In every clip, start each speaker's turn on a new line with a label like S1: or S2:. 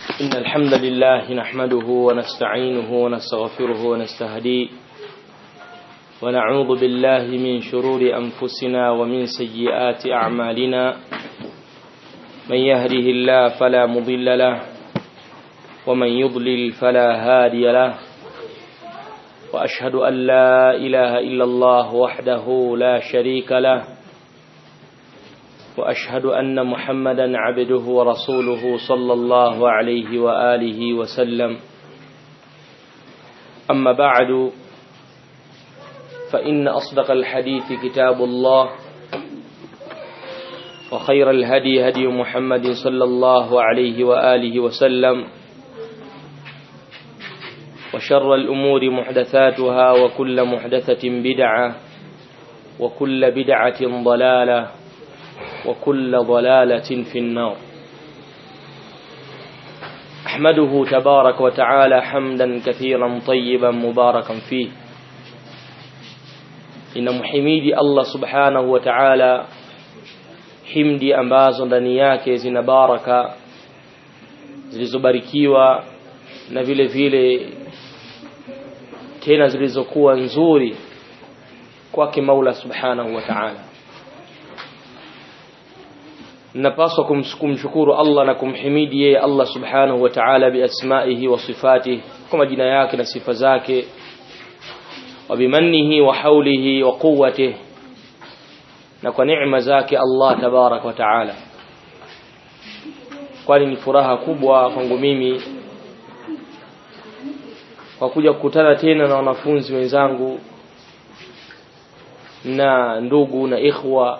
S1: إن الحمد لله نحمده ونستعينه ونستغفره ونستهديه ونعوذ بالله من شرور أنفسنا ومن سيئات أعمالنا من يهده الله فلا مضل له ومن يضلل فلا هادي له وأشهد أن لا إله إلا الله وحده لا شريك له وأشهد أن محمدا عبده ورسوله صلى الله عليه وآله وسلم أما بعد فإن أصدق الحديث كتاب الله وخير الهدي هدي محمد صلى الله عليه وآله وسلم وشر الأمور محدثاتها وكل محدثة بدعة وكل بدعة ضلالة وكل ضلالة في النار أحمده تبارك وتعالى حمدا كثيرا طيبا مباركا فيه إن محميدي الله سبحانه وتعالى himdi ambazo ndani yake zina baraka zilizobarikiwa na vile vile tena zilizokuwa nzuri kwake Maula Subhanahu wa Ta'ala napaswa kumshukuru Allah na kumhimidi yeye Allah Subhanahu wa Ta'ala biasmaihi wa sifatihi kwa majina yake na sifa zake wa bimannihi wa haulihi wa quwwatihi na kwa neema zake Allah tabarak wa taala kwani ni furaha kubwa kwangu mimi kwa kuja kukutana tena na wanafunzi wenzangu na ndugu na ikhwa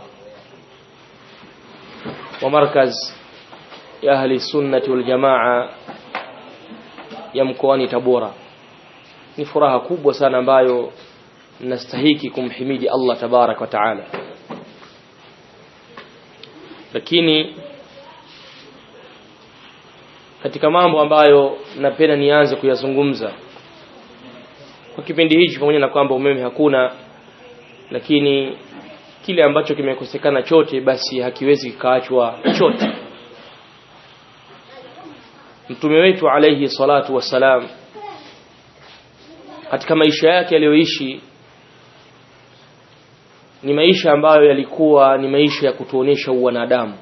S1: wa markaz ya ahli sunnati wal jamaa ya mkoani Tabora ni furaha kubwa sana ambayo nastahiki kumhimidi Allah tabarak wa taala lakini katika mambo ambayo napenda nianze kuyazungumza kwa kipindi hichi pamoja na kwamba umeme hakuna lakini kile ambacho kimekosekana chote basi hakiwezi kikaachwa chote mtume wetu alayhi salatu wassalam katika maisha yake aliyoishi ni maisha ambayo yalikuwa ni maisha ya kutuonesha uwanadamu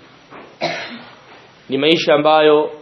S1: ni maisha ambayo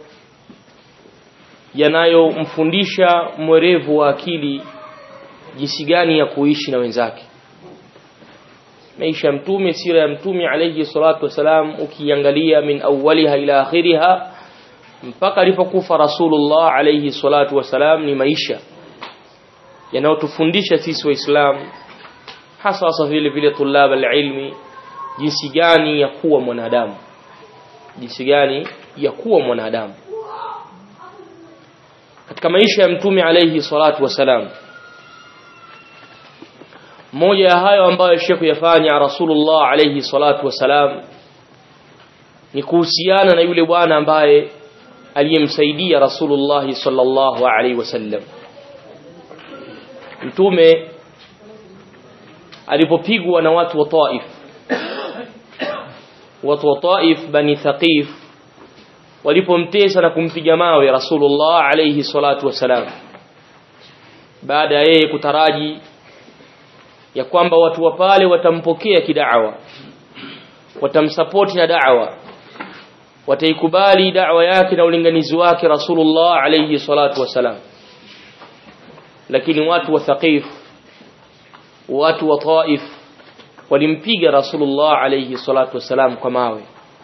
S1: yanayomfundisha mwerevu wa akili jinsi gani ya kuishi na wenzake maisha ya mtume sira ya mtume alayhi salatu wasalam ukiangalia min awwaliha ila akhiriha mpaka alipokufa rasulullah alayhi salatu wasalam ni maisha yanayotufundisha sisi waislamu hasa hasa vile vile tulab alilmi jinsi gani ya kuwa mwanadamu jinsi gani ya kuwa mwanadamu katika maisha ya mtume alayhi salatu wasalam moja ya hayo ambayo Sheikh yafanya Rasulullah alayhi salatu wasalam ni kuhusiana na yule bwana ambaye aliyemsaidia Rasulullah sallallahu alayhi wasallam mtume alipopigwa na watu wa Taif watu wa Taif bani Thaqif walipomtesa na kumpiga mawe Rasulullah alayhi salatu wasalam baada ya yeye kutaraji ya kwamba watu wa pale watampokea kidawa watamsapoti na da'wa wataikubali da'wa yake na ulinganizi wake Rasulullah alayhi salatu wasalam lakini watu wa Thaqif watu wa Taif walimpiga Rasulullah alayhi salatu wasalam kwa mawe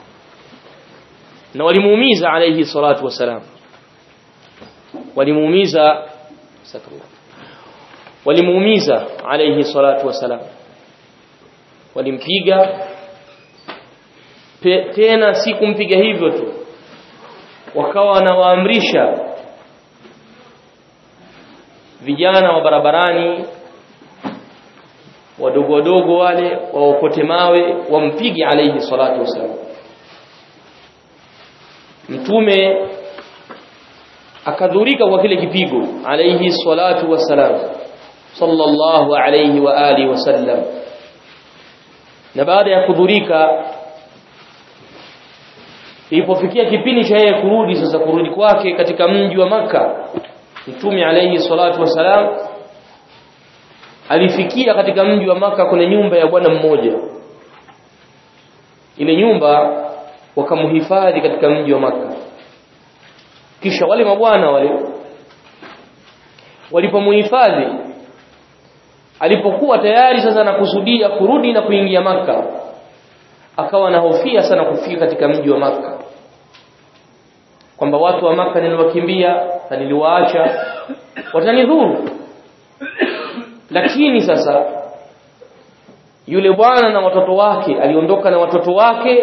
S1: na walimuumiza alayhi salatu wasalam walimuumiza walimuumiza alayhi salatu wasalam walimpiga tena si kumpiga hivyo tu wakawa wanawaamrisha vijana wa barabarani wadogo wadogo wale waokote mawe wampige alayhi salatu wasalam mtume akadhurika kwa kile kipigo alayhi salatu wasalam sallallahu alayhi wa alihi wasallam na baada ya kudhurika ilipofikia kipindi cha yeye kurudi sasa kurudi kwake katika mji wa maka mtume alayhi salatu wasalam alifikia katika mji wa maka kwenye nyumba ya bwana mmoja ile nyumba wakamhifadhi katika mji wa maka kisha wale mabwana wale walipomhifadhi alipokuwa tayari sasa nakusudia kurudi na kuingia maka akawa anahofia sana kufika katika mji wa maka kwamba watu wa maka niliwakimbia na niliwaacha watanidhuru lakini sasa yule bwana na watoto wake aliondoka na watoto wake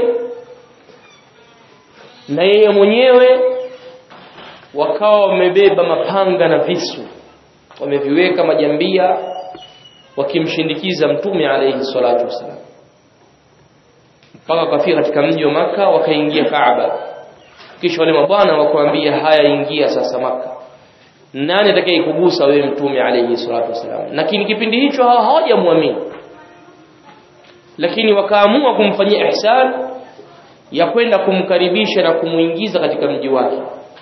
S1: na yeye mwenyewe wakawa wamebeba mapanga na visu wameviweka majambia wakimshindikiza mtume alayhi salatu wasalam mpaka wakafika katika mji wa maka wakaingia Kaaba kisha wale mabwana wakuambia haya ingia sasa maka nani atakaye kugusa wewe mtume alayhi salatu wasalam lakini kipindi hicho hawajamwamini lakini wakaamua kumfanyia ihsan ya kwenda kumkaribisha na kumuingiza katika mji wake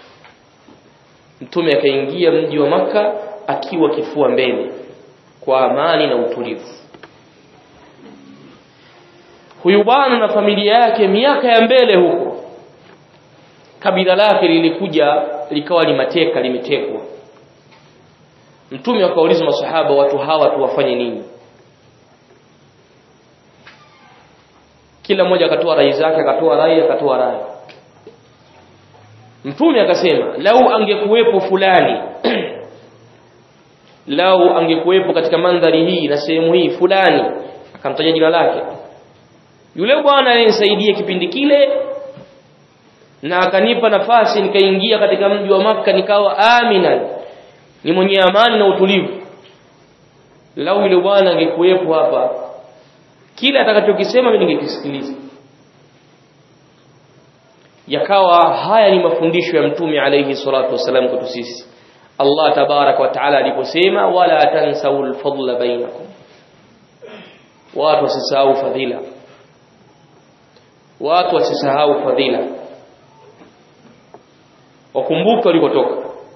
S1: mtume akaingia mji wa maka akiwa kifua mbele kwa amani na utulivu huyu bwana na familia yake miaka ya mbele huko kabila lake lilikuja likawa limateka limetekwa mtume akauliza masahaba watu hawa tuwafanye nini kila mmoja akatoa rai zake akatoa rai akatoa rai mtume akasema lau angekuwepo fulani lau angekuwepo katika mandhari hii na sehemu hii fulani akamtaja jina lake yule bwana alinisaidia kipindi kile na akanipa nafasi nikaingia katika mji wa maka nikawa amina ni mwenye amani na utulivu lau yule bwana angekuwepo hapa kila atakachokisema mimi ningekisikiliza yakawa haya ni mafundisho ya mtume alayhi salatu wasalam kwetu sisi Allah tabarak wa taala aliposema wala tansau alfadla bainakum watu wasisahau fadhila watu wasisahau fadhila wakumbuke walikotoka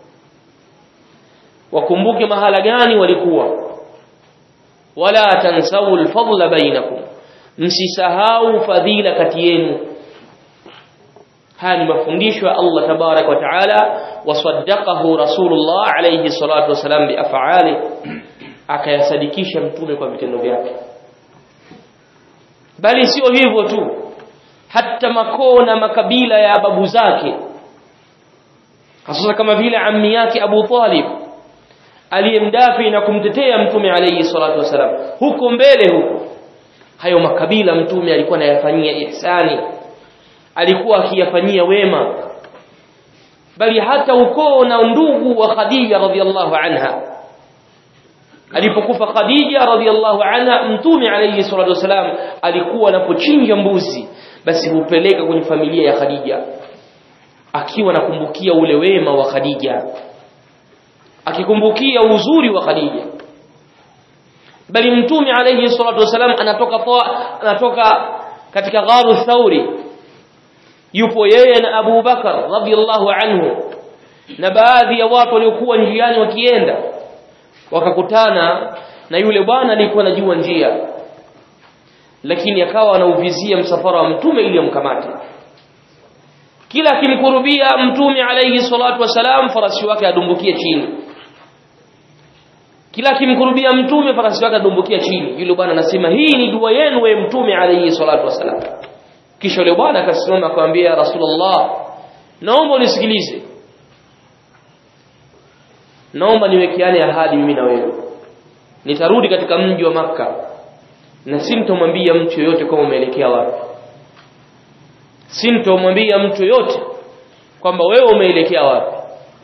S1: wakumbuke mahala gani walikuwa wala tansau alfadla bainakum msisahau fadhila kati yenu haya ni mafundisho ya Allah tabarak wa taala wasaddaqahu rasulullah alayhi salatu wasalam biaf'ali akayasadikisha mtume kwa vitendo vyake bali sio hivyo tu hata makoo na makabila ya babu zake hasa kama vile ammi yake Abu Talib aliyemdafi na kumtetea mtume alayhi salatu wasalam huko mbele huko hayo makabila mtume alikuwa anayafanyia ihsani alikuwa akiyafanyia wema bali hata ukoo na ndugu wa Khadija radhiallahu anha alipokufa Khadija radhiallahu anha mtume alayhi salatu wasalam alikuwa anapochinja mbuzi basi hupeleka kwenye familia ya Khadija akiwa nakumbukia ule wema wa Khadija akikumbukia uzuri wa Khadija bali mtume alayhi salatu wasalam anatoka toa, anatoka katika gharu thauri yupo yeye na Abu Bakar radhiallahu anhu na baadhi ya watu waliokuwa njiani wakienda wakakutana na yule bwana alikuwa anajua njia lakini akawa anauvizia msafara wa mtume ili amkamate kila akimkurubia mtume alayhi salatu wasalam farasi wake adumbukie chini kila akimkurubia mtume farasi wake adumbukia chini yule bwana anasema hii ni dua yenu we mtume alayhi salatu wasalam kisha yule bwana akasimama akamwambia rasulullah naomba unisikilize naomba niwekeane ahadi mimi na wewe nitarudi katika mji wa maka na sintomwambia mtu yoyote kama umeelekea wapi sintomwambia mtu yoyote kwamba wewe umeelekea wapi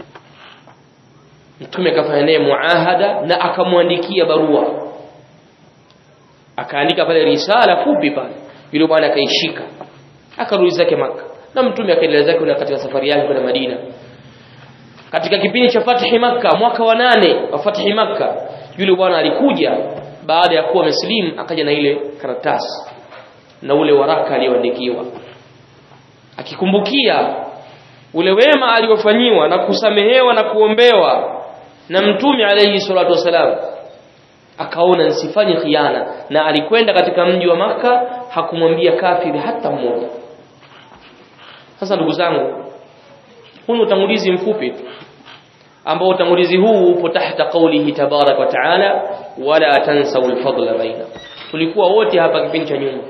S1: mtume akafanya naye muahada na akamwandikia barua akaandika pale risala fupi pale yule bwana akaishika akarudi zake maka na mtume akaendelea zake katika safari yake kwenda Madina katika kipindi cha fathi maka mwaka wa nane wa fathi maka yule bwana alikuja baada ya kuwa muslim akaja na ile karatasi na ule waraka aliyoandikiwa akikumbukia ule wema aliofanyiwa na kusamehewa na kuombewa na mtume alayhi salatu wasalam akaona nisifanye khiana na alikwenda katika mji wa maka hakumwambia kafiri hata mmoja sasa ndugu zangu huu ni utangulizi mfupi tu ambao utangulizi huu upo tahta qawlihi tabarak wa taala wala tansau alfadla baina tulikuwa wote hapa kipindi cha nyuma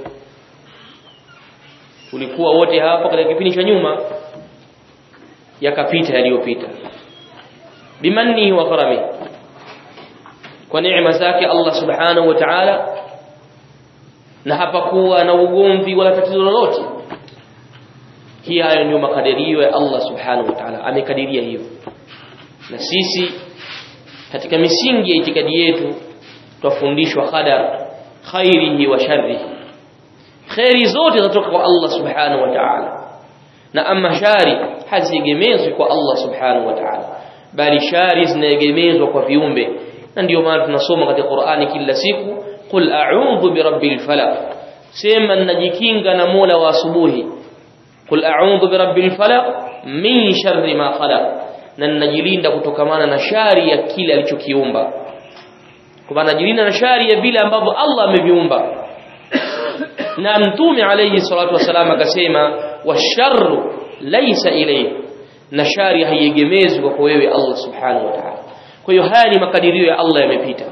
S1: tulikuwa wote hapa katika kipindi cha nyuma yakapita yaliyopita bimannihi wa karamihi kwa neema zake Allah subhanahu wa ta'ala na hapakuwa na ugomvi wala tatizo lolote hii hayo ndio makadirio ya Allah subhanahu wa ta'ala amekadiria hivyo na sisi katika misingi ya itikadi yetu twafundishwa qadar khairihi wa sharrihi khairi zote zatoka kwa Allah subhanahu wa ta'ala na ama shari haziegemezwi kwa Allah subhanahu wa ta'ala bali shari zinaegemezwa kwa viumbe na ndio maana tunasoma katika Qur'ani kila siku qul a'udhu birabbil falaq sema ninajikinga na Mola wa asubuhi qul a'udhu birabbil falaq min sharri ma khalaq na ninajilinda kutokamana na shari ya kile alichokiumba kwa maana najilinda na shari ya vile ambavyo Allah ameviumba na mtume alayhi salatu wasalam akasema washarru laysa ilayhi na shari haiegemezwi kwa wewe Allah subhanahu wa ta'ala kwa hiyo haya ni makadirio ya Allah yamepita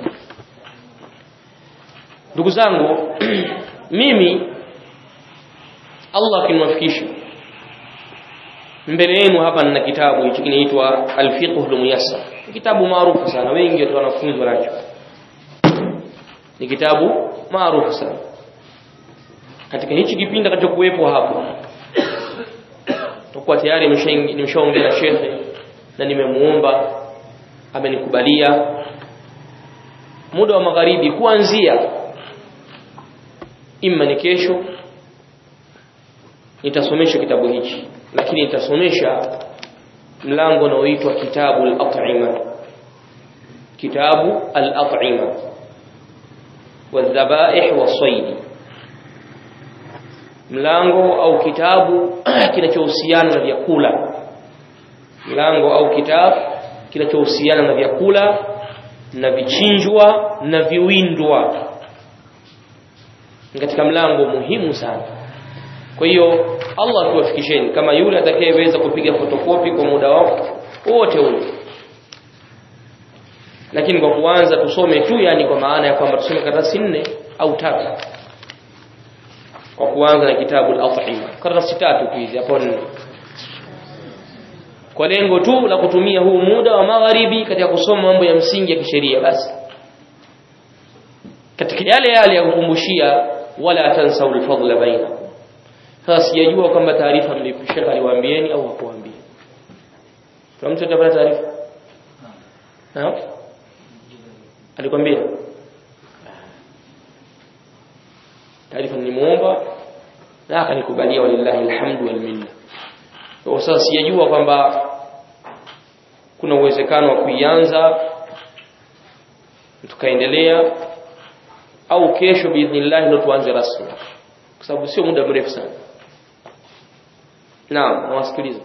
S1: ndugu zangu mimi Allah akiniwafikisha mbele yenu hapa nina kitabu hichi kinaitwa Al-Fiqh al-Muyassar kitabu maarufu sana wengi watu wanafunzi wanacho ni kitabu maarufu sana katika hichi kipindi kilichokuwepo hapo tutakuwa tayari nimeshaongea na shekhe na nimemuomba amenikubalia muda wa magharibi kuanzia imma ni kesho nitasomesha kitabu hichi lakini nitasomesha mlango unaoitwa kitabu al-at'ima kitabu al-at'ima wadhabaih wasaidi mlango au kitabu kinachohusiana na vyakula mlango au kitabu kinachohusiana na vyakula na vichinjwa na viwindwa katika mlango muhimu sana kwa hiyo Allah tuwafikisheni kama yule atakayeweza kupiga fotokopi kwa muda wao wote ule lakini kwa kuanza tusome tu yani kwa maana ya kwamba tusome karatasi nne au tatu kwa kuanza na kitabu al-Athima karatasi tatu tu hizi hapo nne kwa lengo tu la kutumia huu muda wa magharibi katika kusoma mambo ya msingi ya kisheria basi katika yale yale ya kukumbushia wala tansau al-fadla bainakum sasa sijajua kwamba taarifa mlipishaka aliwaambieni au hakuwaambia kuna mtu atapata taarifa naam alikwambia taarifa nilimuomba na akanikubalia walillahi alhamdu wal minna kwa sasa sijajua kwamba kuna uwezekano wa kuianza tukaendelea au kesho biidhnillah ndio tuanze rasmi kwa sababu sio muda mrefu sana naam nawasikiliza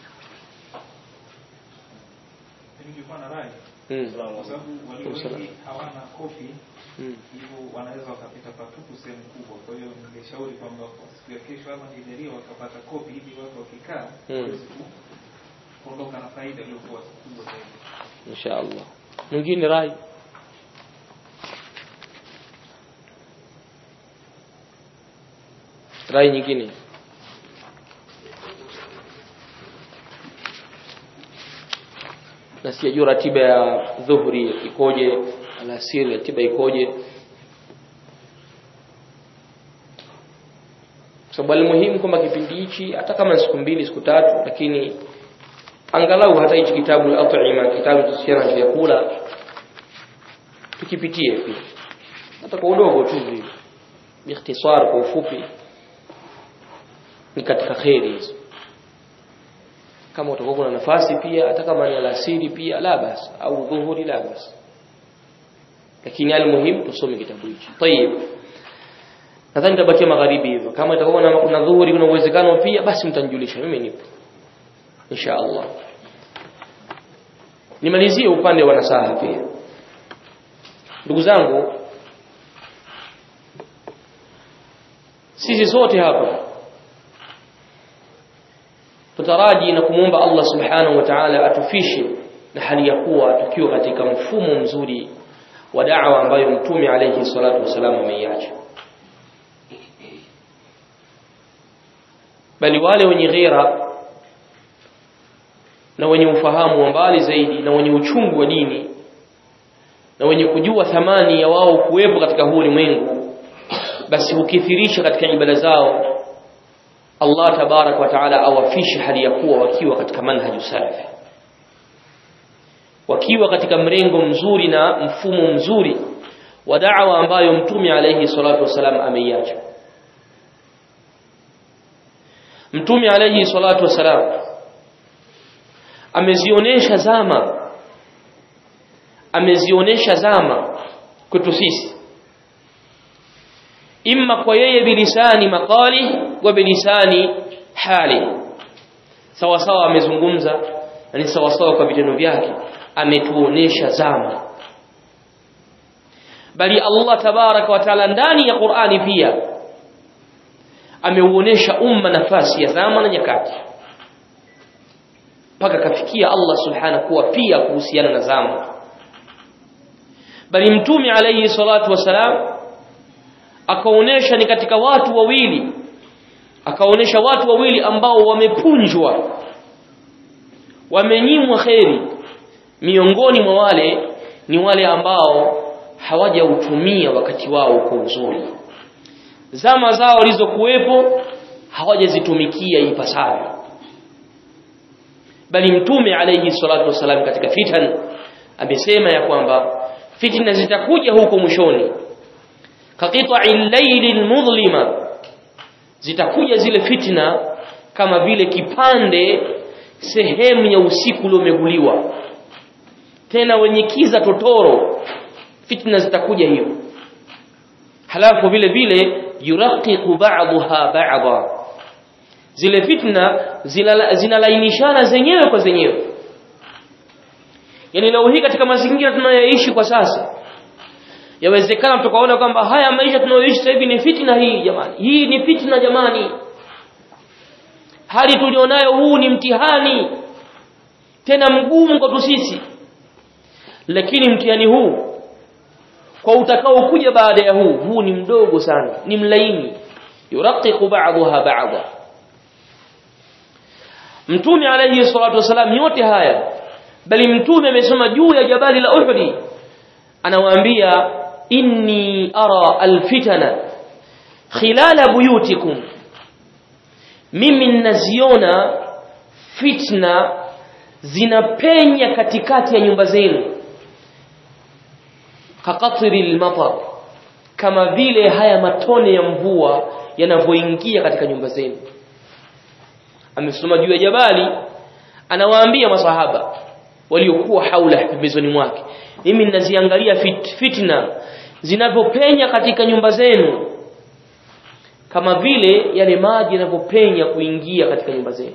S2: nilikuwa na rai
S1: mm.
S2: kwa sababu walio
S1: Salam.
S2: wengi hawana kopi
S1: mm.
S2: hivyo wanaweza wakapita patupu sehemu kubwa kwa hiyo ningeshauri kwamba kwa siku ya kesho ama nijalia wakapata kopi ili watu wakikaa
S1: Mm.
S2: waweze ku- kuondoka na faida iliyokuwa kubwa zaidi
S1: insha Allah mwingine rai rai nyingine na sijajua ratiba ya dhuhuri ikoje alasiri ratiba ikoje kwa sababu alimuhimu kwamba kipindi hichi hata kama ni siku mbili siku tatu lakini angalau hata hichi kitabu al-at'ima kitabu kuhusiana na vyakula tukipitie pia hata kwa udogo tu hivi biikhtisar kwa ufupi ni katika khairi hizo kama utakuwa kuna nafasi pia hata kama ni alasiri pia la basi au dhuhuri la basi lakini almuhim tusome kitabu hichi طيب nadhani tabakia magharibi hivyo kama itakuwa na kuna dhuhuri kuna uwezekano pia basi mtanijulisha mimi nipo insha Allah nimalizie upande wa nasaha pia ndugu zangu sisi sote hapa tutaraji na kumwomba Allah subhanahu wa ta'ala atufishe na hali ya kuwa tukiwa katika mfumo mzuri wa da'wa ambayo mtume alayhi salatu wasalam ameiacha bali wale wenye ghera na wenye ufahamu wa mbali zaidi na wenye uchungu wa dini na wenye kujua thamani ya wao kuwepo katika huu ulimwengu basi hukithirisha katika ibada zao Allah tabarak wa taala awafishe hali ya kuwa wakiwa katika manhaju salafi wakiwa katika mrengo mzuri na mfumo mzuri wa da'wa ambayo mtume alayhi salatu wasalam ameiacha mtume alayhi salatu wasalam amezionyesha zama amezionyesha zama kwetu sisi imma kwa yeye bilisani maqali wa bilisani hali sawa sawa amezungumza na ni sawa sawa kwa vitendo vyake ametuonesha zama bali Allah tabaraka wa taala ndani ya Qur'ani pia ameuonesha umma nafasi ya zama na nyakati mpaka kafikia Allah subhanahu kuwa pia kuhusiana na zama bali mtume alayhi salatu wasalam akaonesha ni katika watu wawili akaonesha watu wawili ambao wamepunjwa wamenyimwa kheri miongoni mwa wale ni wale ambao hawajautumia wakati wao kwa uzuri zama zao walizokuwepo hawajazitumikia ipasavyo bali mtume alayhi salatu wasalam katika fitan amesema ya kwamba fitna zitakuja huko mwishoni kaqita'i al-layli al-mudlima zitakuja zile fitna kama vile kipande sehemu ya usiku uliomeguliwa tena wenye kiza totoro fitna zitakuja hiyo halafu vile vile yuraqiqu ba'daha ba'dha zile fitna zinalainishana zenyewe kwa zenyewe yani leo hii katika mazingira tunayoishi kwa sasa yawezekana tukaona kwamba haya maisha tunayoishi sasa hivi ni fitna hii jamani hii ni fitna jamani hali tulionayo huu ni mtihani tena mgumu kwa sisi lakini mtihani huu kwa utakao kuja baada ya huu huu ni mdogo sana ni mlaini yuraqiqu ba'daha ba'dha mtume alayhi salatu wasalam yote haya bali mtume amesema juu ya jabali la Uhud anawaambia inni ara alfitana khilala buyutikum mimi ninaziona fitna zinapenya katikati ya nyumba zenu kaqatri almatar kama vile haya matone ya mvua yanavyoingia katika nyumba zenu amesoma juu ya jabali anawaambia masahaba waliokuwa haula pembezoni mwake mimi ninaziangalia fit, fitna zinavyopenya katika nyumba zenu kama vile yale maji yanavyopenya kuingia katika nyumba zenu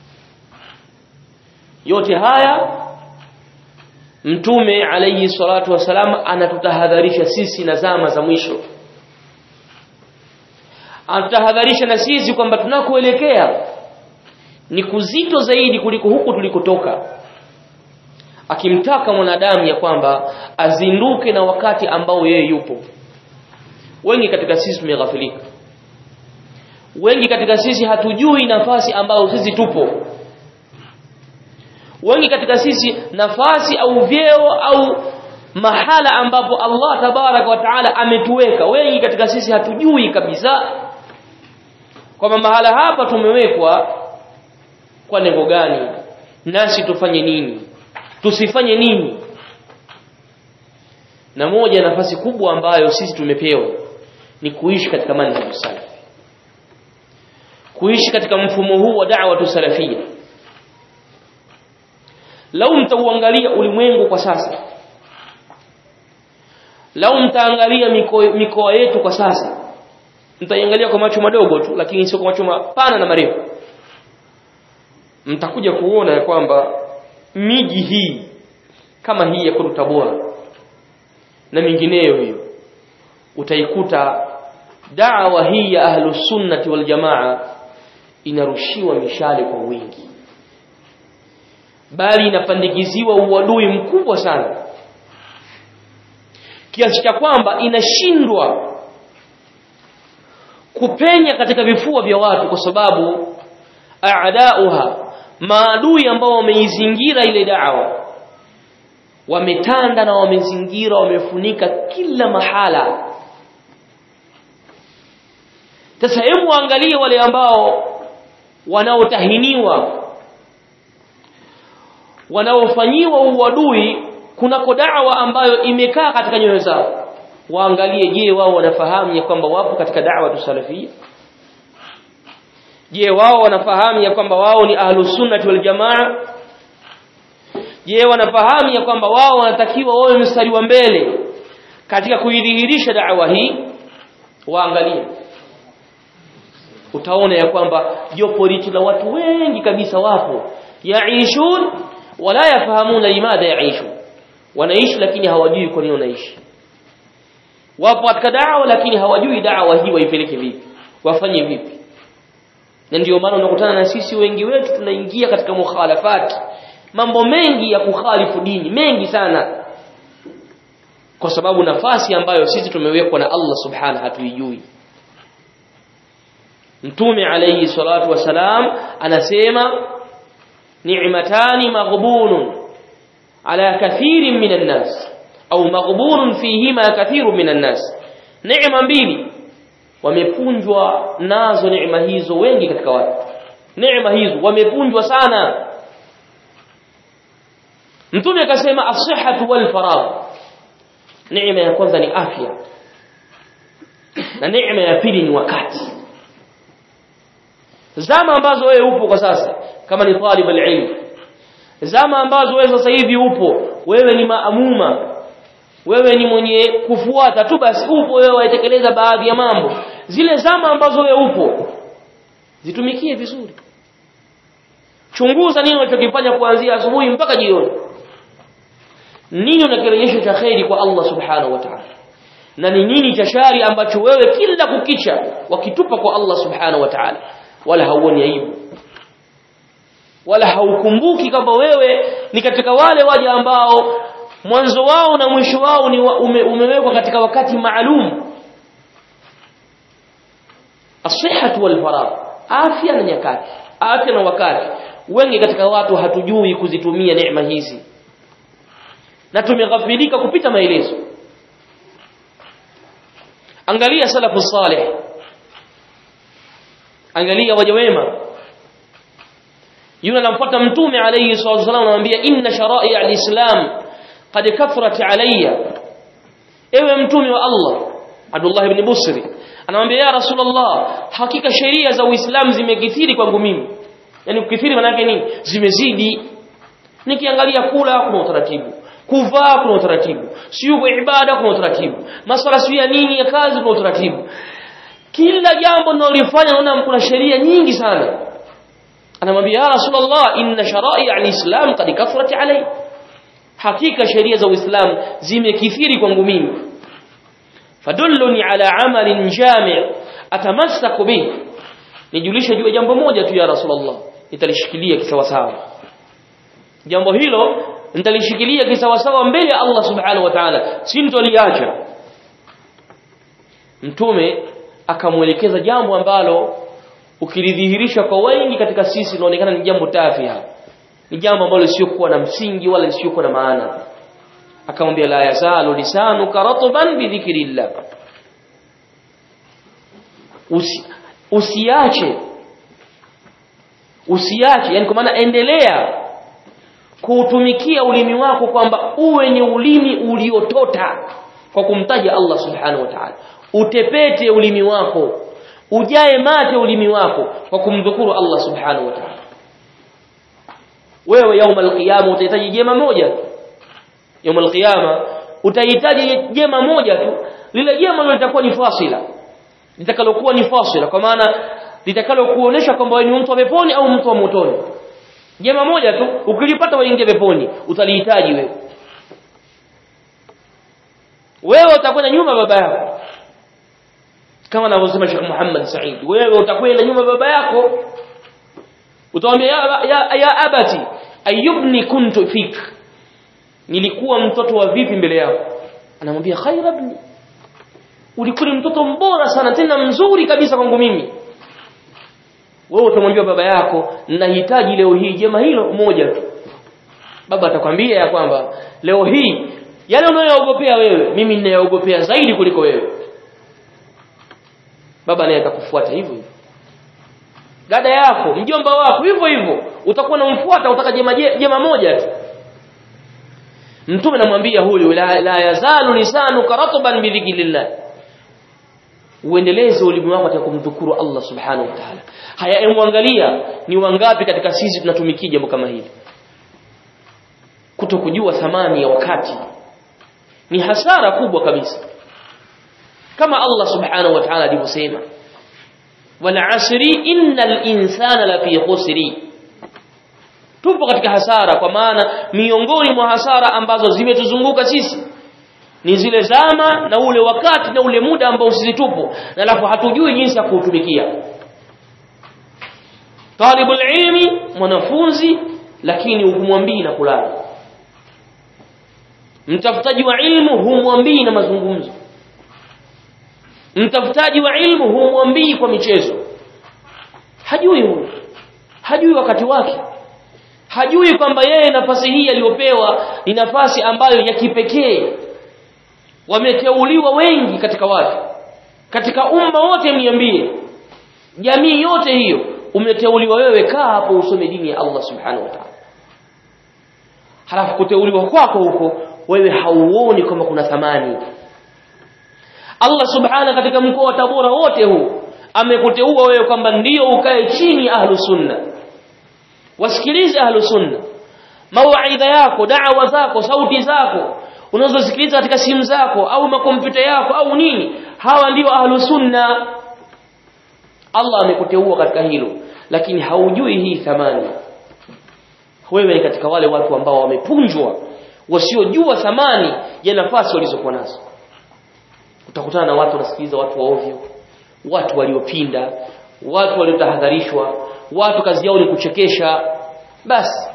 S1: yote haya mtume alayhi salatu wasalam anatutahadharisha sisi na zama za mwisho anatutahadharisha na sisi kwamba tunakoelekea ni kuzito zaidi kuliko huku tulikotoka akimtaka mwanadamu ya kwamba azinduke na wakati ambao yeye yupo wengi katika sisi tumeghafilika wengi katika sisi hatujui nafasi ambayo sisi tupo wengi katika sisi nafasi au vyeo au mahala ambapo Allah tabarak wa taala ametuweka wengi katika sisi hatujui kabisa kwamba mahala hapa tumewekwa kwa lengo gani nasi tufanye nini tusifanye nini na moja nafasi kubwa ambayo sisi tumepewa ni kuishi katika manhaj salaf kuishi katika mfumo huu wa da'wa salafia lau mtauangalia ulimwengu kwa sasa lau mtaangalia mikoa miko yetu kwa sasa mtaiangalia kwa macho madogo tu lakini sio kwa macho mapana na marefu mtakuja kuona ya kwamba miji hii kama hii ya kwetu Tabora na mingineyo hiyo utaikuta da'wa hii ya ahlus sunnati wal jamaa inarushiwa mishale kwa wingi bali inapandikiziwa uadui mkubwa sana kiasi cha kwamba inashindwa kupenya katika vifua vya watu kwa sababu aadauha maadui ambao wameizingira ile da'wa wametanda na wamezingira wamefunika kila mahala sasa hebu angalie wale ambao wanaotahiniwa wanaofanyiwa uadui kunako da'wa ambayo imekaa katika nyoyo zao waangalie je wao wanafahamu ya kwamba wapo katika da'wa tusalafia je wao wanafahamu ya kwamba wao ni ahlus sunnah wal jamaa je wanafahamu ya kwamba wao wanatakiwa wawe mstari wa mbele katika kuidhihirisha da'wa hii waangalie utaona ya kwamba jopo litu la watu wengi kabisa wapo yaishun wala yafahamuna limadha yaishun wanaishi lakini hawajui kwa nini wanaishi wapo katika da'wa lakini hawajui da'wa hii waipeleke vipi wafanye vipi na ndio maana unakutana na sisi wengi wetu tunaingia katika mukhalafati mambo mengi ya kukhalifu dini mengi sana kwa sababu nafasi ambayo sisi tumewekwa na Allah subhanahu hatuijui Mtume alayhi salatu wasalam anasema ni'matani maghbunun ala kathirin minan nas au maghbunun fihima kathirun minan nas neema mbili wamepunjwa nazo neema hizo wengi katika watu neema hizo wamepunjwa sana Mtume akasema as-sihhatu wal faragh neema ya kwanza ni afya na neema ya pili ni wakati zama ambazo wewe upo kwa sasa kama ni talib al-ilm zama ambazo wewe sasa hivi upo wewe ni maamuma wewe ni mwenye kufuata tu basi upo wewe waitekeleza baadhi ya mambo zile zama ambazo wewe upo zitumikie vizuri chunguza nini unachokifanya kuanzia asubuhi mpaka jioni nini unakirejesha cha khairi kwa Allah subhanahu wa ta'ala na ni nini cha shari ambacho wewe kila kukicha wakitupa kwa Allah subhanahu wa ta'ala wala hauoni aibu wala haukumbuki kwamba wewe ni katika wale waja ambao mwanzo wao na mwisho wao ni wa, ume, umewekwa katika wakati maalum asihatu wal faragh afya na nyakati afya na wakati wengi katika watu hatujui kuzitumia neema hizi na tumeghafilika kupita maelezo angalia salafu salih angalia waja wema yule anamfuata mtume alayhi salatu wasallam anamwambia inna shara'i al-islam qad kathrat alayya ewe mtume wa Allah Abdullah ibn Busri anamwambia ya Rasulullah hakika sheria za Uislamu zimekithiri kwangu mimi yani kukithiri maana yake nini zimezidi nikiangalia kula kuna utaratibu kuvaa kuna utaratibu sio kwa ibada kuna utaratibu masala sio ya nini ya kazi kuna utaratibu kila jambo ninalofanya naona kuna sheria nyingi sana anamwambia ya rasulullah inna shara'i al-islam qad kathrat alay hakika sheria za uislamu zimekithiri kwangu mimi fadulluni ala amalin jami' atamassaku bih nijulishe juu ya jambo moja tu ya rasulullah nitalishikilia kisawasawa jambo hilo nitalishikilia kisawasawa mbele ya Allah subhanahu wa ta'ala sintoliacha mtume akamwelekeza jambo ambalo ukilidhihirisha kwa wengi katika sisi linaonekana ni jambo tafia ni jambo ambalo lisiokuwa na msingi wala lisiokuwa na maana akamwambia la yazalu lisanuka ratban bi dhikrillah Usi, usiache usiache yani kwa maana endelea kuutumikia ulimi wako kwamba uwe ni ulimi uliotota kwa kumtaja Allah subhanahu wa ta'ala utepete ulimi wako ujae mate ulimi wako kwa kumdhukuru Allah subhanahu wa ta'ala wewe yaumul qiyama utahitaji jema moja yaumul qiyama utahitaji jema moja tu lile jema lilo litakuwa ni fasila litakalokuwa ni fasila kwa maana litakalokuonesha kwamba wewe ni mtu wa peponi au mtu wa motoni jema moja tu ukilipata waingia peponi utalihitaji wewe wewe utakwenda nyuma baba yako kama anavyosema Sheikh Muhammad Said wewe utakwenda nyuma baba yako utamwambia ya, ya, ya abati ayubni kuntu fik nilikuwa mtoto wa vipi mbele yako anamwambia khaira ibni ulikuwa mtoto mbora sana tena mzuri kabisa kwangu mimi wewe utamwambia baba yako ninahitaji leo hii jema hilo moja tu baba atakwambia ya kwamba leo hii yale unayoogopea wewe mimi ninayoogopea zaidi kuliko wewe baba naye atakufuata hivyo hivyo dada yako mjomba wako hivyo hivyo utakuwa unamfuata utaka jema, jema moja tu mtume namwambia huyu la, la yazalu lisanuka ratban bidhikrillah uendeleze ulimi wako katika kumdhukuru Allah subhanahu wa ta'ala haya emwangalia ni wangapi katika sisi tunatumikia jambo kama hili kutokujua thamani ya wakati ni hasara kubwa kabisa kama Allah subhanahu wa ta'ala alivyosema wal asri innal insana lafi khusri tupo katika hasara kwa maana miongoni mwa hasara ambazo zimetuzunguka sisi ni zile zama na ule wakati na ule muda ambao sisi tupo na alafu hatujui jinsi ya kuutumikia talibul ilmi mwanafunzi lakini humwambii na kulala mtafutaji wa ilmu humwambii na mazungumzo mtafutaji wa ilmu humwambii kwa michezo hajui huyo hajui wakati wake hajui kwamba yeye nafasi hii aliyopewa ni nafasi ambayo ya kipekee wameteuliwa wengi katika watu katika umma wote mniambie jamii yote hiyo umeteuliwa wewe kaa hapo usome dini ya Allah subhanahu wa ta'ala halafu kuteuliwa kwako huko wewe hauoni kama kuna thamani Allah subhanahu katika mkoa wa Tabora wote huu amekuteua wewe kwamba ndio ukae chini ahlu sunna wasikilize ahlu sunna mawaidha yako da'wa zako sauti zako unazosikiliza katika simu zako au makompyuta yako au nini hawa ndio ahlu sunna Allah amekuteua katika hilo lakini haujui hii thamani wewe ni katika wale watu ambao wamepunjwa wasiojua thamani ya nafasi walizokuwa nazo utakutana na watu wanasikiliza watu wa ovyo watu waliopinda watu waliotahadharishwa watu kazi yao ni kuchekesha basi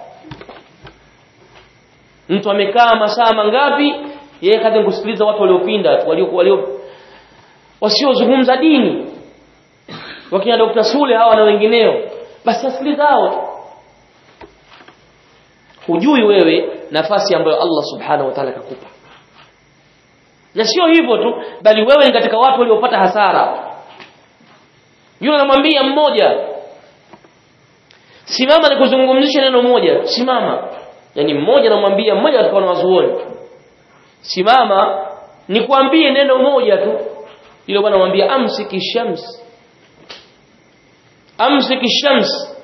S1: mtu amekaa masaa mangapi yeye kazi kusikiliza watu waliopinda walio walio wasiozungumza dini wakina Dr. Sule hawa na wengineo basi asikiliza hao hujui wewe nafasi ambayo Allah subhanahu wa ta'ala kakupa na sio hivyo tu bali wewe ni katika watu waliopata hasara yule anamwambia mmoja simama nikuzungumzishe neno moja simama yani mmoja anamwambia mmoja katika wanazuoni simama nikwambie neno moja tu yule bwana anamwambia amsiki shams amsiki shams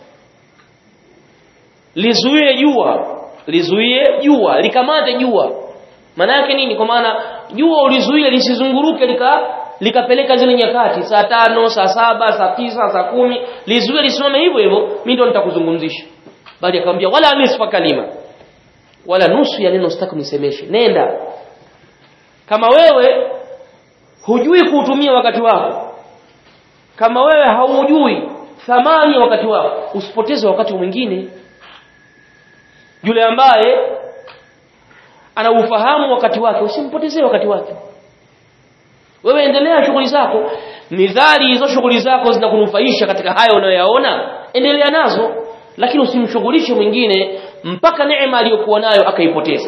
S1: lizuie jua lizuie jua likamate jua maana yake nini kwa maana jua ulizuie lisizunguruke lika likapeleka zile nyakati saa tano saa saba saa tisa saa kumi lizuie lisimame hivyo hivyo mimi ndo nitakuzungumzisha bali akamwambia wala nisfa kalima wala nusu ya neno sitaki nisemeshe nenda kama wewe hujui kuutumia wakati wako kama wewe haujui thamani ya wakati wako usipoteze wakati mwingine yule ambaye ana ufahamu wakati wake usimpotezee wakati wake wewe endelea shughuli zako midhari hizo shughuli zako zinakunufaisha katika hayo unayoyaona endelea nazo lakini usimshughulishe mwingine mpaka neema aliyokuwa nayo akaipoteza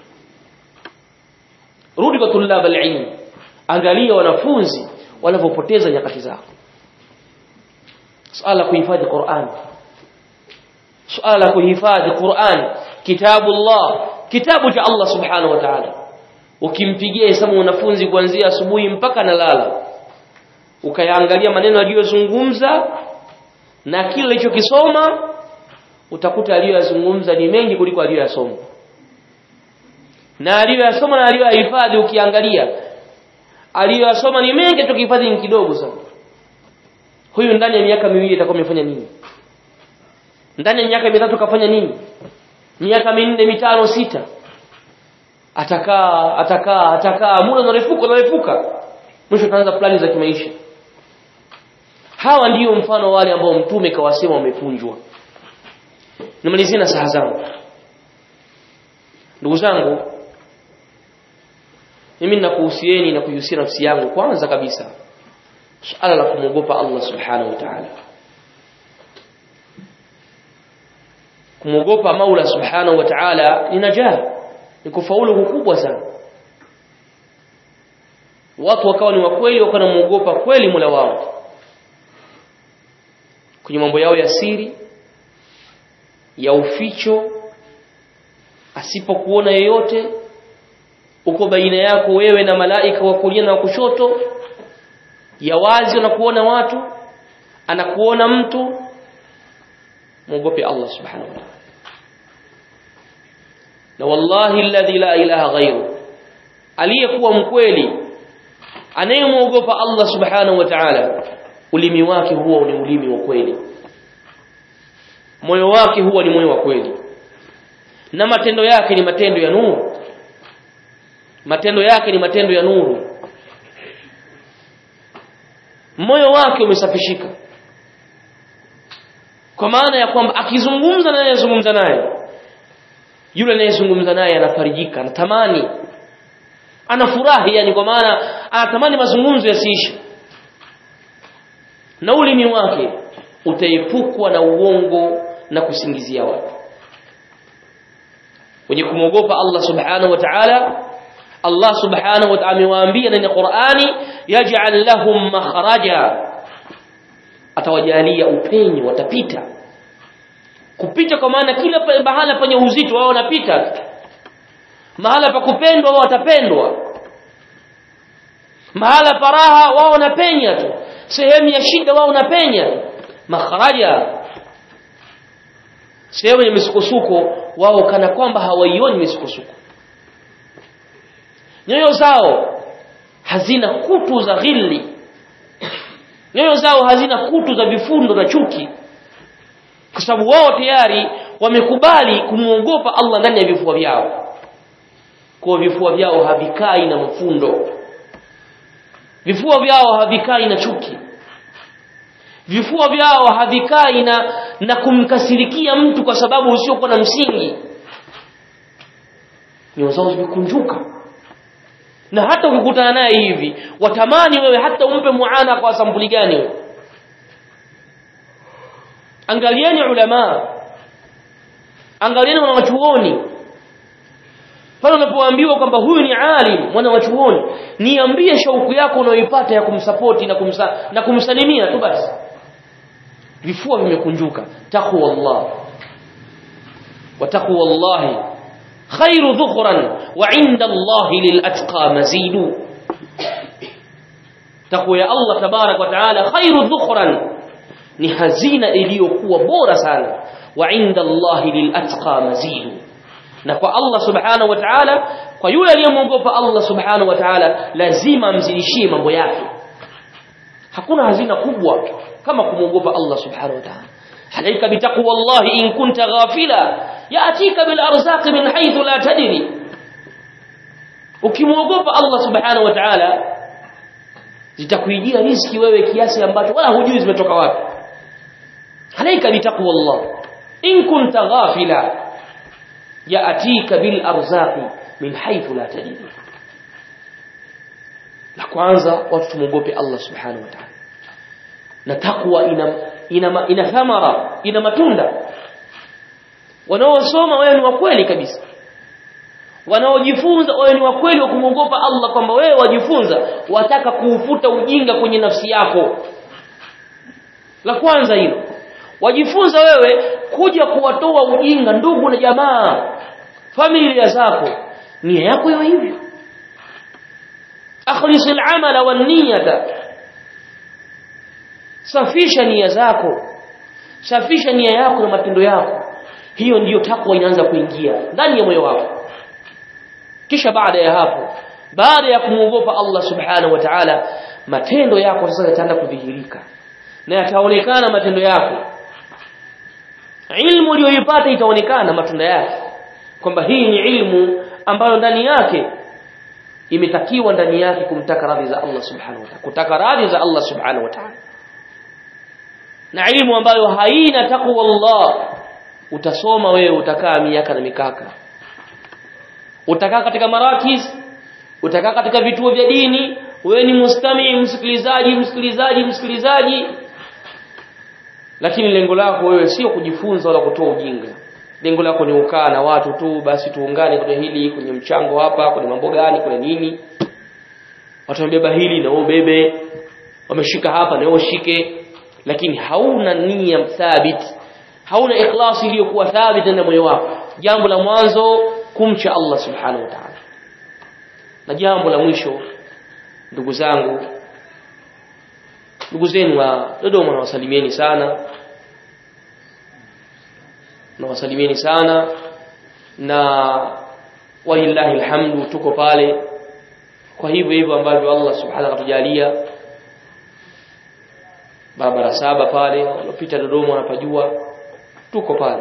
S1: rudi kwa tulab alilm angalia wanafunzi wanavyopoteza nyakati zao swala kuhifadhi Qur'an swala kuhifadhi Qur'an kitabu Allah kitabu cha Allah subhanahu wa ta'ala ukimpigia hesabu mwanafunzi kuanzia asubuhi mpaka nalala ukayaangalia maneno aliyozungumza na kile alichokisoma utakuta aliyoyazungumza ni mengi kuliko aliyoyasoma na aliyoyasoma na aliyoyahifadhi ukiangalia aliyoyasoma ni mengi tukihifadhi ni kidogo sana huyu ndani ya miaka miwili atakuwa amefanya nini ndani ya miaka mitatu kafanya nini miaka minne mitano sita atakaa atakaa atakaa muda unarefuka unarefuka mwisho ataanza plani za kimaisha hawa ndiyo mfano wale ambao mtume kawasema wamefunjwa nimalizie na saha zangu ndugu zangu mimi ninakuhusieni na kuihusia nafsi yangu kwanza kabisa suala la kumwogopa Allah subhanahu wa ta'ala kumwogopa Maula subhanahu wa ta'ala ni najah ni kufaulu kukubwa sana watu wakawa ni wakweli wakawa namuogopa kweli Mola wao kwenye mambo yao ya siri ya uficho asipokuona yeyote uko baina yako wewe na malaika wa kulia na wa kushoto ya wazi unakuona watu anakuona mtu muogope Allah subhanahu wa ta'ala na wallahi alladhi la ilaha ghairu aliyekuwa mkweli anayemuogopa Allah subhanahu wa ta'ala ulimi wake huwa ni ulimi wa kweli moyo wake huwa ni moyo wa kweli na matendo yake ni matendo ya nuru matendo yake ni matendo ya nuru moyo wake umesafishika kwa maana ya kwamba akizungumza na anayezungumza naye yule anayezungumza naye anafarijika anatamani anafurahi yani kwa maana anatamani mazungumzo yasiishe na ulimi wake utaepukwa na uongo na kusingizia watu wenye kumwogopa Allah subhanahu wa ta'ala Allah subhanahu wa ta'ala amewaambia ndani ya Qur'ani yaj'al lahum makhraja atawajalia upenyo watapita kupita kwa maana kila mahala penye uzito wao wanapita mahala pa kupendwa wao watapendwa mahala paraha wao wanapenya tu sehemu ya shida wao wanapenya tu makhraja sehemu ya misukosuko wao kana kwamba hawaioni misukosuko nyoyo zao hazina kutu za ghilli nyoyo zao hazina kutu za vifundo na chuki kwa sababu wao tayari wamekubali kumwogopa Allah ndani ya vifua vyao kwa vifua vyao havikai na mfundo vifua vyao havikai na chuki vifua vyao havikai na na kumkasirikia mtu kwa sababu usiokuwa na msingi nyoyo zao zimekunjuka na hata ukikutana naye hivi watamani wewe hata umpe muana kwa sampuli gani wewe angalieni ulama angalieni wanawachuoni pale unapoambiwa kwamba huyu ni alim mwana wa chuoni niambie shauku yako unayoipata ya kumsapoti na kumsa, na kumsalimia tu basi vifua vimekunjuka taqwa Allah wa taqwa Allah khairu dhukhran wa 'inda Allah lilatqa mazidu taqwa ya Allah tabarak wa taala khairu dhukhran ni hazina iliyokuwa bora sana wa 'inda Allah lilatqa mazidu na kwa Allah subhanahu wa ta'ala kwa yule aliyemwogopa Allah subhanahu wa ta'ala lazima amzidishie mambo yake hakuna hazina kubwa kama kumwogopa Allah subhanahu wa ta'ala alaika bitaqwa Allah in kunta ghafila yaatika bil arzaq min haythu la tadri ukimwogopa Allah subhanahu wa ta'ala zitakuijia riziki wewe kiasi ambacho wala hujui zimetoka wapi alaika bitaqwa Allah in kunta ghafila yaatika bil arzaqi min haythu la tadri la kwanza watu tumuogope Allah subhanahu wa ta'ala na takwa ina ina, ina thamara ina matunda wanaosoma wewe ni wa kweli kabisa wanaojifunza wewe ni wa kweli wa kumwogopa Allah kwamba wewe wajifunza wataka kuufuta ujinga kwenye nafsi yako la kwanza hilo wajifunza wewe kuja kuwatoa ujinga ndugu na jamaa familia zako nia yako iwe hivyo akhlis al-amala wan-niyata safisha nia zako safisha nia yako na matendo yako hiyo ndiyo takwa inaanza kuingia ndani ya moyo wako kisha baada ya hapo baada ya kumwogopa Allah subhanahu wa ta'ala matendo yako sasa yataanza kudhihirika na yataonekana matendo yako ilmu uliyoipata itaonekana matunda yake kwamba hii ni ilmu ambayo ndani yake imetakiwa ndani yake kumtaka radhi za Allah subhanahu wa ta'ala kutaka radhi za Allah subhanahu wa ta'ala na ilmu ambayo haina takwa Allah utasoma wewe utakaa miaka na mikaka utakaa katika marakis utakaa katika vituo vya dini wewe ni mustami msikilizaji msikilizaji msikilizaji lakini lengo lako wewe sio kujifunza wala kutoa ujinga lengo lako ni ukaa na watu tu basi tuungane kwenye hili kwenye mchango hapa kwenye mambo gani kwenye nini watu wamebeba hili na ubebe wameshika hapa na ushike lakini hauna nia thabiti hauna ikhlasi iliyokuwa thabiti ndani moyo wako jambo la mwanzo kumcha Allah subhanahu wa ta'ala na jambo la mwisho ndugu zangu ndugu zenu wa Dodoma nawasalimieni sana nawasalimieni sana na walillahi alhamdu tuko pale kwa hivyo hivyo ambavyo Allah subhanahu akatujalia barabara saba pale walopita Dodoma wanapajua tuko pale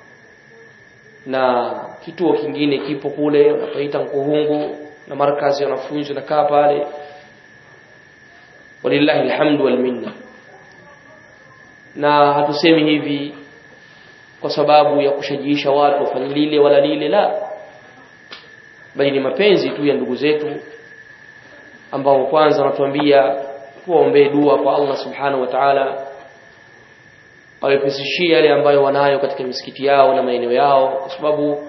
S1: na kituo kingine kipo kule wanapaita Nkuhungu na markazi ya wanafunzi nakaa pale walillahi alhamdu wal minna na hatusemi hivi kwa sababu ya kushajiisha watu wafanye lile wala lile la bali ni mapenzi tu ya ndugu zetu ambao kwanza wanatuambia tuwaombee dua kwa Allah subhanahu wa ta'ala awepesishie yale ambayo wanayo katika misikiti yao na maeneo yao kwa sababu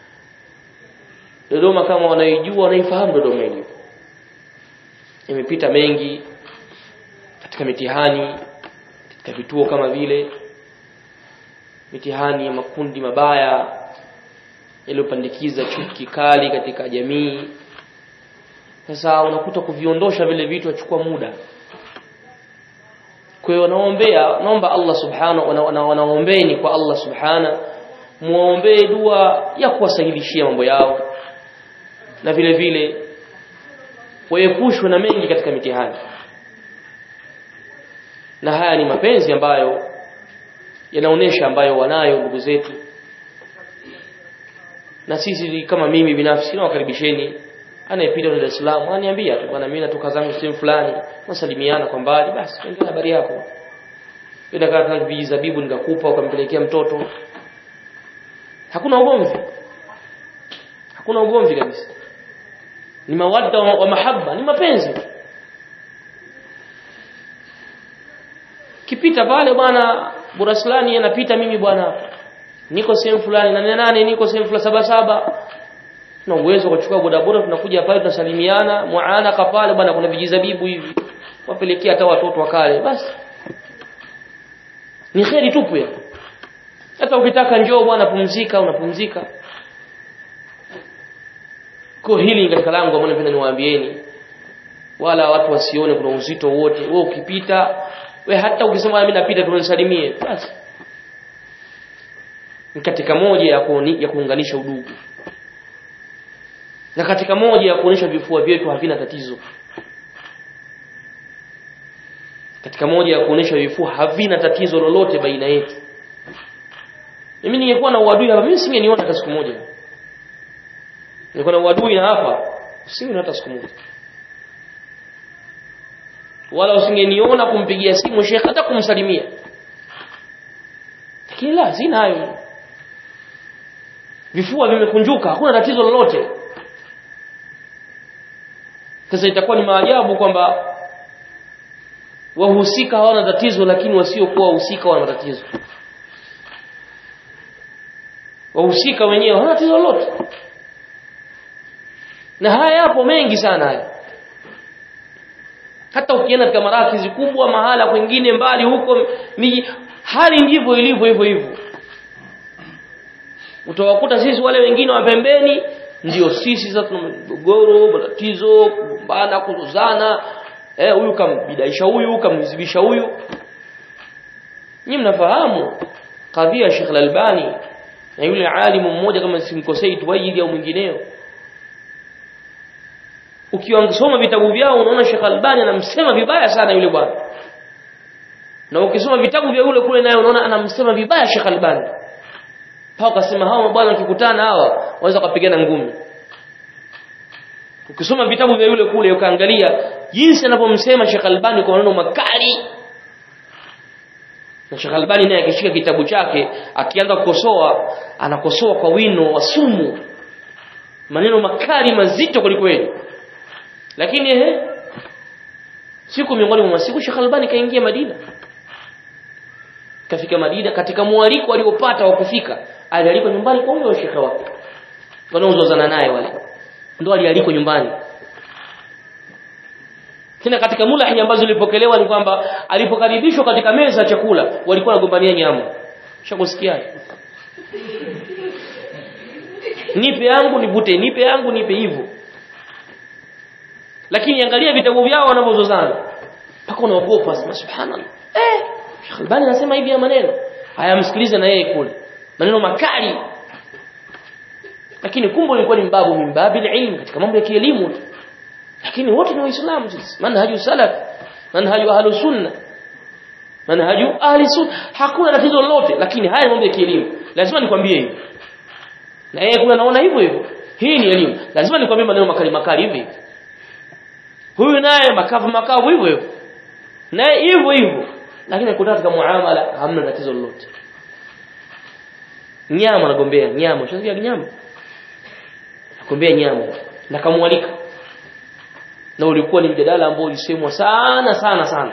S1: Dodoma kama wanaijua wanaifahamu Dodoma ilivyo imepita mengi katika mitihani katika vituo kama vile mitihani ya makundi mabaya yaliyopandikiza chuki kali katika jamii sasa unakuta kuviondosha vile vitu achukua muda kwa hiyo wanaombea naomba Allah subhanahu wanaombeni kwa Allah subhana muombee dua ya kuwasahilishia mambo yao na vile vile waepushwe na mengi katika mitihani na haya ni mapenzi ambayo yanaonesha ambayo wanayo ndugu zetu na sisi kama mimi binafsi nawakaribisheni anayepita Dar es Salaam aniambia tu bwana mimi natoka zangu sehemu fulani nasalimiana kwa mbali basi ndio habari yako ndio kama vizabibu nikakupa ukampelekea mtoto hakuna ugomvi hakuna ugomvi kabisa ni mawadda wa, wa mahaba ni mapenzi kipita pale bwana buraslani anapita mimi bwana niko sehemu fulani na nane niko sehemu fulani saba saba na uwezo wa kuchukua bodaboda tunakuja pale tunasalimiana muanaka pale bwana kuna vijizabibu hivi wapelekea hata watoto wakale basi ni kheri tupu ya hata ukitaka njoo bwana pumzika unapumzika kwa hili katika langu ambalo napenda niwaambieni wala watu wasione kuna uzito wote wewe ukipita we hata ukisema mimi napita tunisalimie basi ni katika moja ya, kuoni, ya kuunganisha udugu na katika moja ya kuonesha vifua vyetu havina tatizo katika moja ya kuonesha vifua havina tatizo lolote baina yetu mimi ningekuwa na uadui hapa mimi singeniona hata siku moja ningekuwa na uadui na hapa usingeniona hata siku moja wala usingeniona kumpigia simu shekhe hata kumsalimia lakini la sina hayo vifua vimekunjuka hakuna tatizo lolote sasa itakuwa ni maajabu kwamba wahusika hawana tatizo lakini wasiokuwa wahusika wana tatizo wahusika wenyewe hawana tatizo lolote na haya yapo mengi sana haya hata ukienda katika marakizi kubwa mahala kwingine mbali huko miji hali ndivyo ilivyo hivyo hivyo utawakuta sisi wale wengine wa pembeni ndio sisi sasa tuna mgogoro matatizo kugombana kuzozana eh huyu kambidaisha huyu kamzibisha huyu nyinyi mnafahamu kadhia Sheikh Al-Albani na yule alimu mmoja kama simkosei tuwaidi au mwingineo ukiwasoma vitabu vyao unaona Sheikh Albani anamsema vibaya sana yule bwana na ukisoma vitabu vya yule kule naye unaona anamsema vibaya Sheikh Albani pao akasema hawa bwana wakikutana hawa waweza kupigana ngumi ukisoma vitabu vya yule kule ukaangalia jinsi anavyomsema Sheikh Albani kwa maneno makali na Sheikh Albani naye akishika kitabu chake akianza kukosoa anakosoa kwa wino wa sumu maneno makali mazito kwelikweli lakini ehe siku miongoni mwa masiku Sheikh Albani kaingia Madina kafika Madina katika mwaliko aliopata wa kufika alialikwa nyumbani kwa huyo shekhe wake wanaozozana naye wale ndo alialikwa nyumbani tena katika mulahi ambazo zilipokelewa ni kwamba alipokaribishwa katika meza ya chakula walikuwa wanagombania nyama shakusikia nipe yangu nivute nipe yangu nipe hivyo lakini angalia vitabu vyao wanavyozozana mpaka unaogopa sema subhanallah eh Sheikh Albani anasema hivi ya maneno haya msikilize na yeye kule maneno makali lakini kumbe ilikuwa ni mbabu mimbabi ilmu katika mambo ya kielimu lakini wote ni waislamu sisi manhaju salaf manhaju ahlu sunna manhaju ahli sunna hakuna tatizo lolote lakini haya mambo ya kielimu lazima nikwambie hivi na yeye kule anaona hivyo hivyo hii ni elimu lazima nikwambie maneno makali makali hivi huyu naye makavu makavu hivyo hivyo naye hivyo hivyo lakini kutoka katika muamala hamna tatizo lolote nyama nagombea nyama ushasikia nyama nagombea nyama na kamwalika na ulikuwa ni mjadala ambao ulisemwa sana sana sana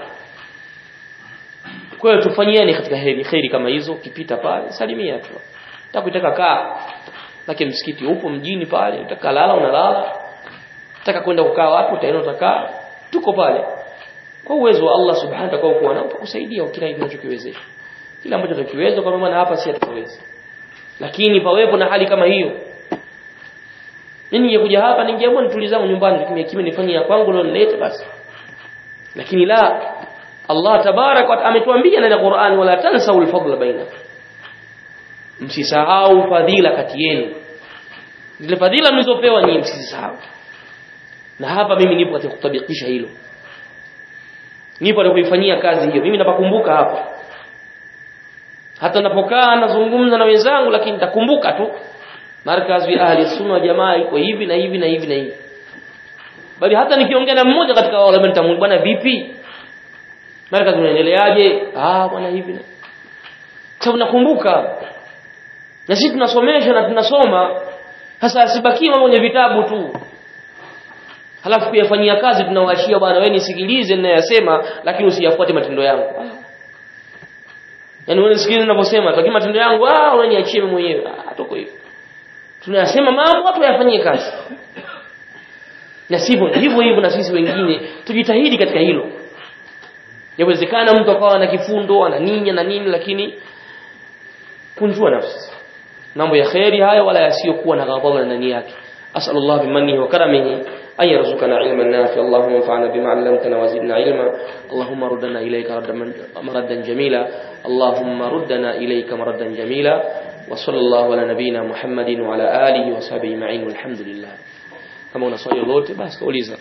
S1: kwa hiyo tufanyiane katika heri heri kama hizo ukipita pale salimia tu utakutaka kaa lakini msikiti upo mjini pale utakalala unalala utaka kwenda kukaa wapi utaenda utakaa tuko pale kwa uwezo wa Allah subhanahu wa ta'ala kuwa nao kusaidia kila kinachokiwezesha kila ambacho tukiweza kwa maana hapa si tutaweza lakini pawepo na hali kama hiyo mimi ningekuja hapa ningeamua nitulizangu nyumbani kimya kimya nifanye ya kwangu leo nilete basi lakini la Allah tabarak wa ametuambia ndani ya Qur'an wala tansau al-fadla baina msisahau fadhila kati yenu zile fadhila mlizopewa nyinyi msisahau na hapa mimi nipo katika kutabikisha hilo nipo na kuifanyia kazi hiyo mimi napakumbuka hapa hata napokaa nazungumza na wenzangu lakini nitakumbuka tu markazi ya ahli sunna jamaa iko hivi na hivi na hivi na hivi bali hata nikiongea na mmoja katika wale mtamu bwana vipi markazi unaendeleaje ah bwana hivi na sababu nakumbuka na sisi tunasomesha na tunasoma sasa asibaki mambo kwenye vitabu tu halafu kuyafanyia kazi tunawashia bwana wewe nisikilize ninayosema lakini usiyafuate matendo yangu ah. yaani wewe nisikilize ninavyosema lakini matendo yangu ah wewe niachie mimi mwenyewe ah toko hivyo tunayasema mambo watu yafanyie kazi na sivyo hivyo hivyo na sisi wengine tujitahidi katika hilo yawezekana mtu akawa na kifundo ana ninya na nini lakini kunjua nafsi mambo ya khairi haya wala yasiyokuwa na ghadhabu ndani yake أسأل الله بمنه وكرمه أن يرزقنا علما نافعا اللهم انفعنا بما علمتنا وزدنا علما اللهم ردنا إليك مردا جميلا اللهم ردنا إليك مردا جميلا وصلى الله على نبينا محمد وعلى آله وصحبه أجمعين والحمد لله kama una swali lolote basi kauliza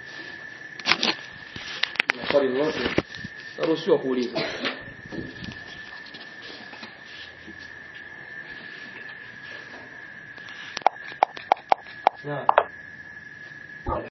S1: una swali lolote naruhusiwa kuuliza naam